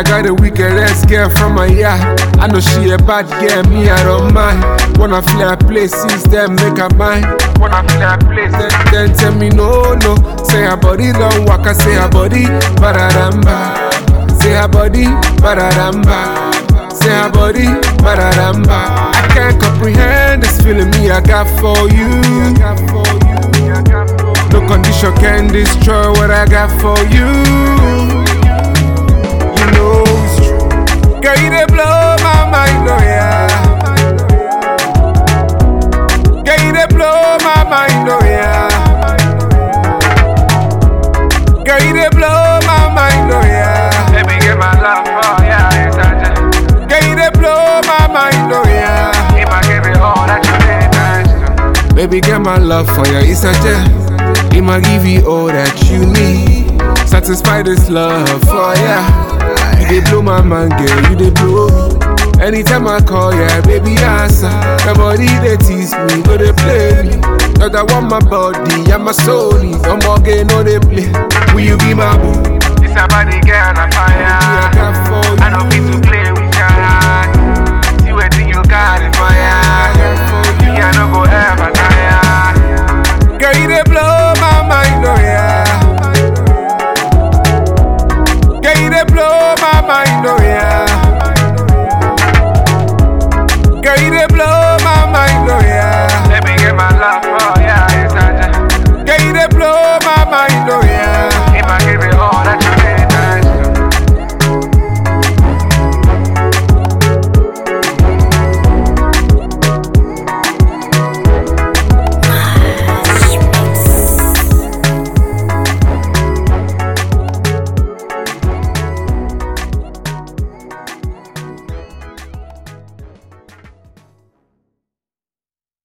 I got a wickedest girl from my yard. I know she a bad girl, me I don't mind. Wanna fly places, then make her mine. Wanna fly places, then tell me no, no. Say her body don't walk, I say her body, bararamba. Say her body, bararamba. Say her body, bararamba. I can't comprehend this feeling me I got for you. No condition can destroy what I got for you. You know it's true. Girl, you dey blow my mind, oh yeah. Girl, you dey blow my mind, oh yeah. Girl, you dey blow my mind, oh yeah. Baby, get my love, oh yeah, it's a jet. Girl, you dey blow my mind, oh yeah. If I give it all that you really nice to. Baby, get my love for you, it's a jet. I'ma give you all that you need. Satisfy this love for ya. You dey blow my mind, girl, you dey blow me. Anytime I call ya, baby, answer. My body they tease me, go they play me. Cause I want my body and my soul. No more game, no they play. Will you be my boo? This a body girl on I fire. got for you. I don't fit to play with your heart. See what thing you got it for ya. Me, I no go ever tire. Girl, you dey blow my mind, oh yeah. Girl, you dey blow my mind, oh yeah. Girl, you dey blow